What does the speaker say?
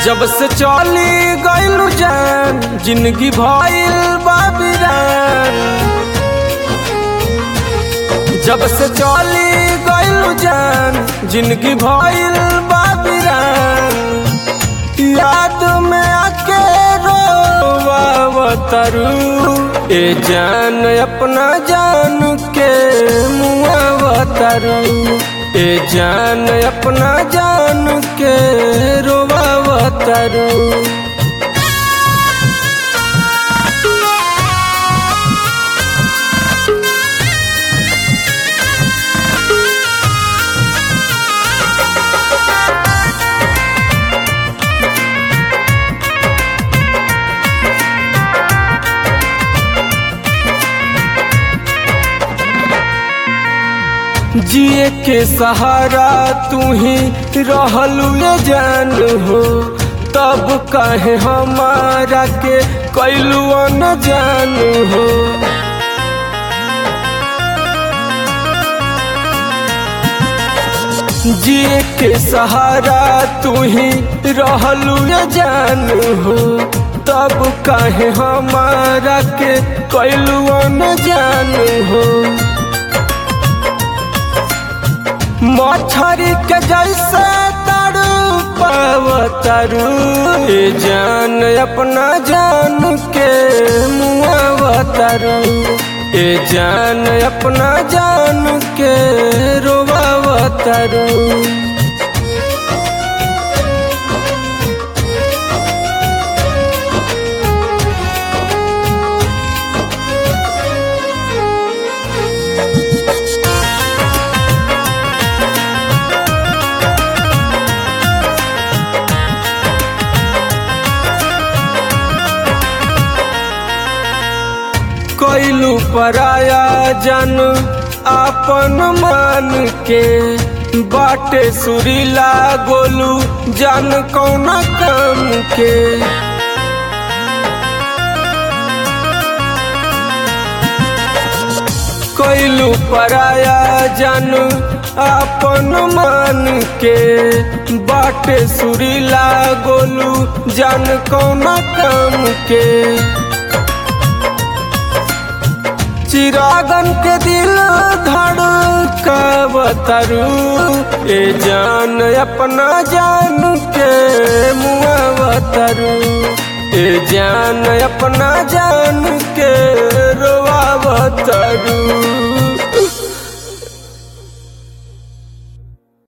जब से चली गइलू जान जिंदगी भइल बाबिरान जब से चली गइलू जान जिंदगी भइल बाबिरान याद में आके रोवावतरू ए जान अपना जान के मुआवतरू ए जान अपना जान के रोवावतरू जिए के सहारा तू ही रहलू ये जान हो तब कहे हमारा के कैलू न जान हो जिए के सहारा तू ही रहलू ये जान हो तब कहे हमारा के कैलू न जान हो मछरी के जैसे तड़ू पावतरू ए जान अपना जान के मुआवतरू ए जान अपना जान के रोवावतरू कैलू पराया जन आपन मान के बाटे सुरीला गोलू जन कौन काम के कैलू पराया जन आपन मान के बाटे सुरीला गोलू जन कौन काम के चिरागन के दिल धड़कावतरू ए जान अपना जान के मुआवतरू ए जान अपना जान के रोवावतरू